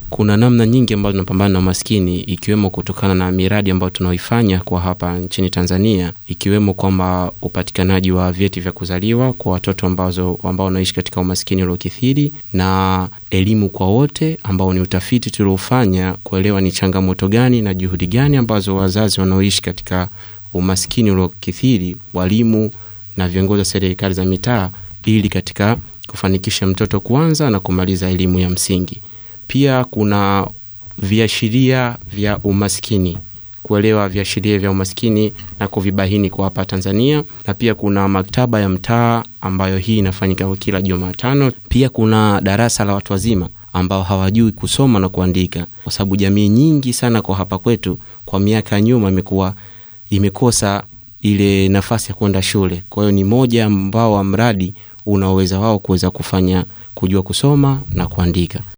Kuna namna nyingi ambazo tunapambana na umaskini, ikiwemo kutokana na miradi ambayo tunaoifanya kwa hapa nchini Tanzania, ikiwemo kwamba upatikanaji wa vyeti vya kuzaliwa kwa watoto ambazo ambao wanaishi katika umaskini uliokithiri na elimu kwa wote, ambao ni utafiti tuliofanya kuelewa ni changamoto gani na juhudi gani ambazo wazazi wanaoishi katika umaskini uliokithiri, walimu na viongozi wa serikali za mitaa, ili katika kufanikisha mtoto kuanza na kumaliza elimu ya msingi. Pia kuna viashiria vya umaskini, kuelewa viashiria vya umaskini na kuvibahini kwa hapa Tanzania, na pia kuna maktaba ya mtaa ambayo hii inafanyika kwa kila Jumatano. Pia kuna darasa la watu wazima ambao hawajui kusoma na kuandika, kwa sababu jamii nyingi sana kwa hapa kwetu kwa miaka ya nyuma imekuwa imekosa ile nafasi ya kwenda shule. Kwa hiyo ni moja ambao wa mradi unaoweza wao kuweza kufanya kujua kusoma na kuandika.